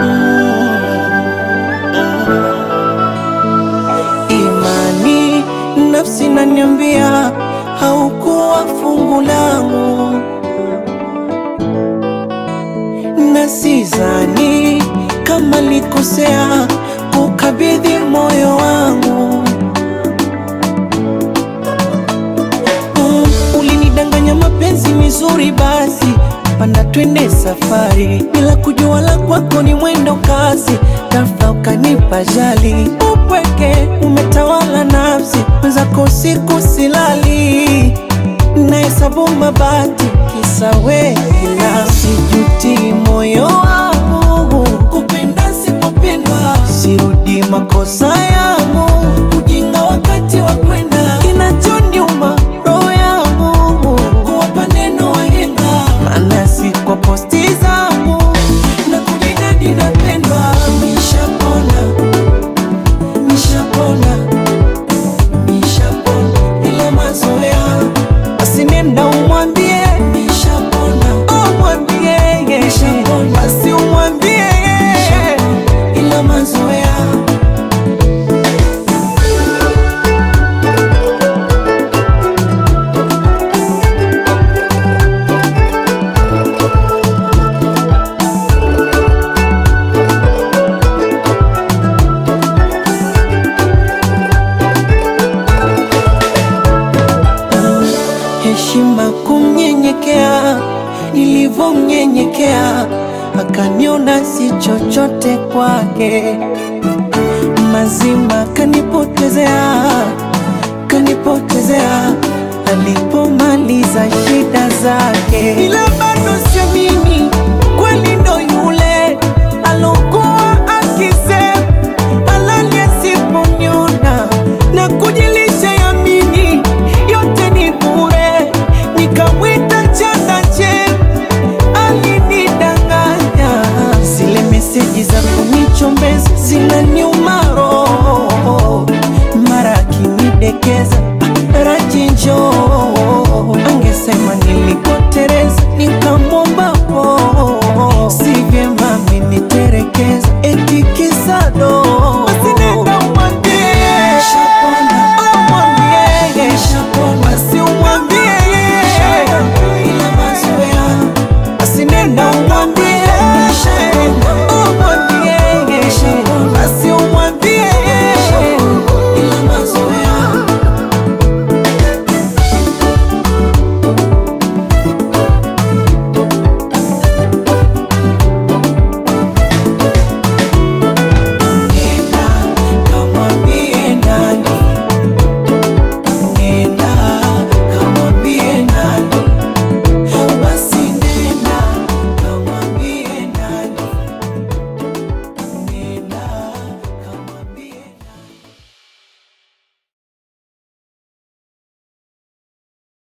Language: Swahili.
Imani nafsi naniambia haukuwa fungu langu, na sidhani kama likosea kukabidhi moyo wangu. Mm, ulinidanganya mapenzi mizuri, basi panda twende safari, bila kujua la kwako ni mwendo kasi, ghafla ukanipa jali. Upweke umetawala nafsi, mwenzako usiku silali, nahesabu mabati kisa wewe, ila sijuti moyo wangu kupenda sipopendwa, sirudi makosa yangu, ujinga wakati wa kwenda, kinachoniuma roho yangu kuwapa neno wahenga, maana si kwa posti zangu na kujinadi napendwa. Nishapona, nishapona, nishapona, ila mazoea basi nenda umwambie nishapona, oh mwambie nishapona, basi umwambie ila mazoea heshima kumnyenyekea, nilivyomnyenyekea akaniona si chochote kwake, mazima kanipotezea, kanipotezea alipomaliza shida zake, ila bado siamini kweli ndo yule alokuwa akisema halali asiponiona na kujilisha yamini yote ni bure, nikamwita chandache alinidanganya. Zile meseji za kunichombeza zinaniuma